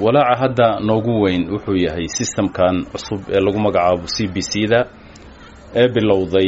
walaaca hadda noogu weyn wuxuu yahay systemkan cusub ee lagu magacaabo c b c da ee bilowday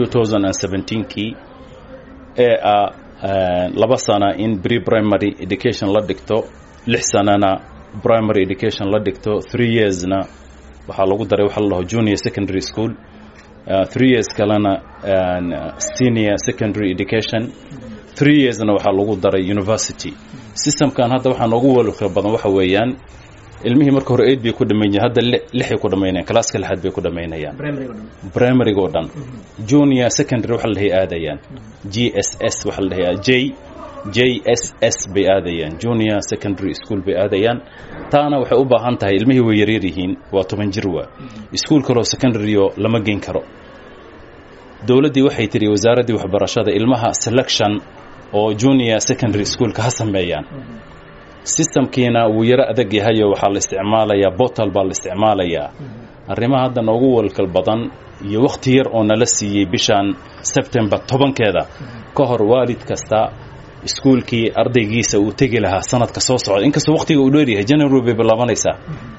kii ee ah laba sana in pre primary education la dhigto lix sanana primary education la dhigto three yearsna waxaa lagu daray waxa la dhaho junior secondary school three years kalena senior secondary education three yearsna waxaa lagu daray university systemkan hadda waxaa noogu walka badan waxa weeyaan ilmihii marka hore eid bay ku dhamaynayeen hadda lixay ku dhamaynayaan kalaaska lixaad bay ku dhamaynayaan primary oo dhan junior secondary waxa la dhahay aadayaan g s s waxa la dhahay j j s s bay aadayaan junior secondary school bay aadayaan taana waxay u baahan tahay ilmihii way yaryar yihiin waa toban jir waa iskuol kaloo secondaryo lama geyn karo dowladdii waxay tidhi wasaaraddii waxbarashada ilmaha selection oo junior secondary schoolka ha sameeyaan systemkiina wuu yaro adag yahayo waxaa la isticmaalayaa botal baa la isticmaalayaa arrimaha hadda noogu walkal badan iyo wakhti yar oo nala siiyey bishan sebtembar tobankeeda ka hor waalid kasta iskuulkii ardaygiisa uu tegi lahaa sanadka soo socda inkastoo wakhtiga uu dheeryahay january bay bilaabanaysaa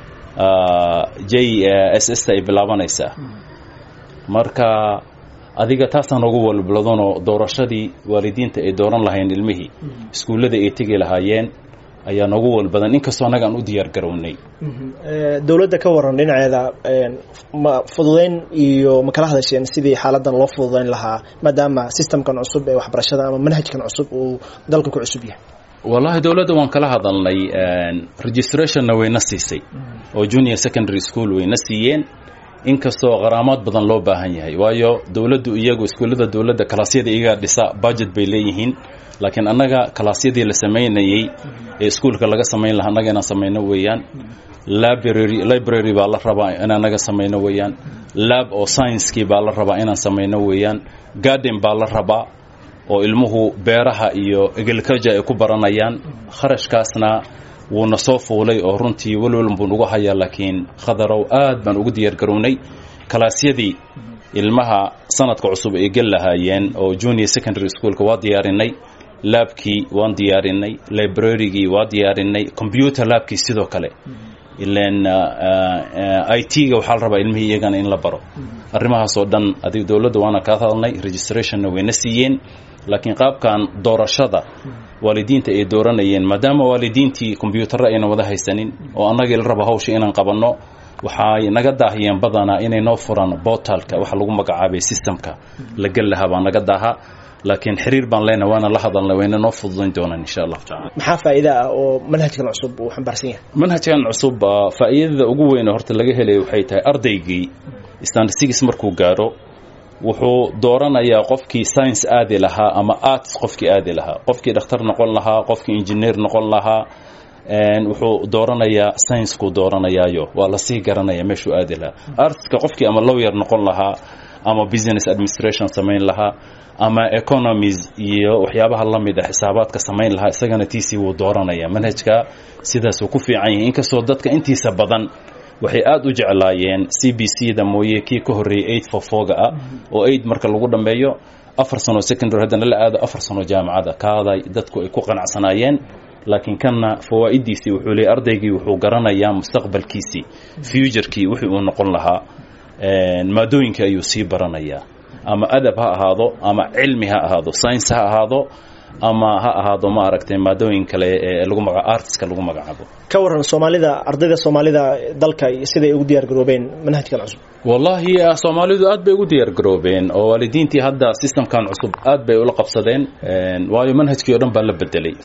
j s s ay bilaabanaysaa marka adiga taasaan ugu walbladonoo doorashadii waalidiinta ay dooran lahayn ilmihii iskuullada ay tegi lahaayeen ayaa noogu walbadan inkastoo annaga aan u diyaar garownay dowladda ka waran dhinaceeda ma fududayn iyo ma kala hadasheen sidii xaaladan loo fududayn lahaa maadaama systemkan cusub ee waxbarashada ama manhajkan cusub uu dalka ku cusub yahay wallaahi dowladda waan kala hadalnay registrationna wayna siisay oo junior secondary school wayna siiyeen inkastoo qaraamaad badan loo baahan yahay waayo dowladdu iyagu iskuullada dowladda kalaasyada iyagaa dhisa budget bay leeyihiin laakiin annaga kalaasyadii la samaynayey ee iskuulka laga samayn lahaa annaga inaan samayno weeyaan library library baa la rabaa in annaga samayno weeyaan lab oo sciencekii baa la rabaa inaan samayno weeyaan garden baa la rabaa oo ilmuhu beeraha iyo agriculture ay ku baranayaan kharashkaasna wuuna soo fuulay oo runtii welwel buu nagu hayaa laakiin khadarow aad baan ugu diyaar garownay kalaasyadii ilmaha sanadka cusub ay gel lahaayeen oo junior secondary schoolka waa diyaarinay laabkii waan diyaarinay librarygii waa diyaarinay computer laabkii sidoo kale ilan i t-ga waxaa la rabaa ilmihii iyagana in la baro arrimahaas oo dhan adig dowladda waana kaa hadalnay registrationna wayna siiyeen laakiin qaabkan doorashada waalidiinta ay dooranayeen maadaama waalidiintii kombyuutarra ayna wada haysanin oo annagii la rabo hawsha inaan qabanno waxay naga daahiyeen badanaa inay noo furaan botalka waxa lagu magacaabay systemka la gel lahaa baa naga daaha laakiin xiriir baan leenahay waana la hadalnay wayna noo fududayn doonaan insha allahu tacala maxaa faa'iida ah oo manhajkan cusub uu xambaarsan yahay manhajkan cusub faa'iidada ugu weyn horta laga helaya waxay tahay ardaygii standsigis markuu gaaro wuxuu dooranayaa qofkii science aadi lahaa ama arts qofkii aadi lahaa qofkii dhakhtar noqon lahaa qofkii engineer noqon lahaa wuxuu dooranayaa sciencekuu dooranayaayo waa lasii garanaya meeshuu aadi lahaa artska qofkii ama lawyer noqon lahaa ama business administration samayn lahaa ama economies iyo waxyaabaha la mid a xisaabaadka samayn lahaa isagana tiisii wuu dooranaya manhajka sidaasuu ku fiican yahay inkastoo dadka intiisa badan waxay aada u jeclaayeen c b c da mooye kii ka horreeyey eight for foga ah oo eight marka lagu dhammeeyo afar sano secondary haddana la aado afar sano jaamacada kaaday dadku ay ku qanacsanaayeen laakiin kanna fawaa'idiisii wuxuu leeyay ardaygii wuxuu garanayaa mustaqbalkiisii futurekii wixii uu noqon lahaa maadooyinka ayuu sii baranayaa ama adab ha ahaado ama cilmi ha ahaado science ha ahaado ama ha ahaado ma aragtay maadooyin kale ee lagu maga artiska lagu magacaabo ka waran soomaalida ardayda soomaalida dalka siday ugu diyaar garoobeen manhajkan cusub wallaahi soomaalidu aad bay ugu diyaar garoobeen oo waalidiintii hadda systemkan cusub aad bay ula qabsadeen waayo manhajkii o dhan baa la bedelay